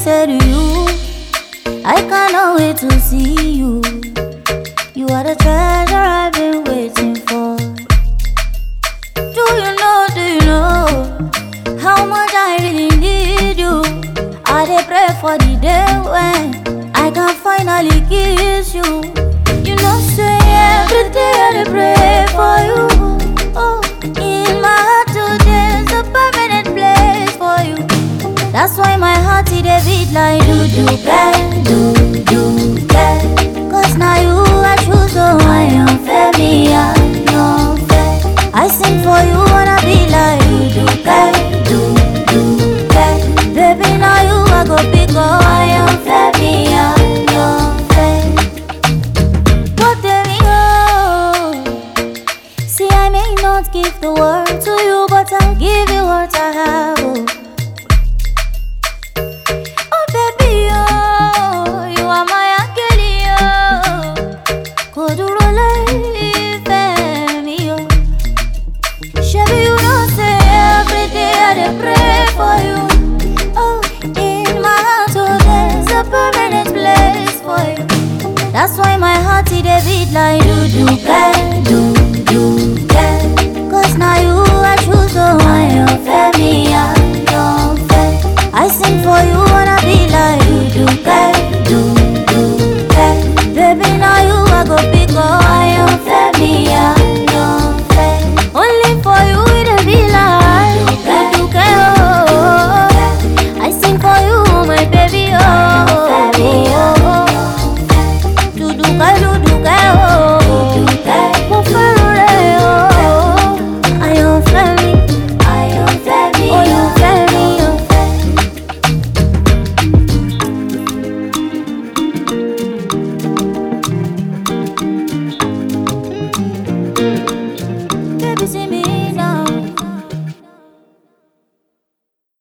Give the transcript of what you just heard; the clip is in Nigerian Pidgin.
say to you, I cannot wait to see you. You are the treasure I've been waiting for. Do you know, do you know how much I really need you? I dey pray for the day when I can finally kiss you. You know, say every day I dey pray for you. Oh, in my heart today's a permanent place for you. That's why my heart it dey beat like do do bang, do do bang. Cause now you I choose, so I am fair, me I am fair. I sing for you wanna be like do do bang, do do bang. Baby now you I go pick up, I am fair, me I am fair. What there we go. See I may not give the world to you, but I'll give you what I have. Oh. Oh baby, oh, you are my angel, oh. Kò dúró láìfẹ́ mi, oh. Shebi you know say every day I dey pray for you. Oh, in my heart, oh, there's a permanent place for you. That's why my heart it dey beat like do do bang, do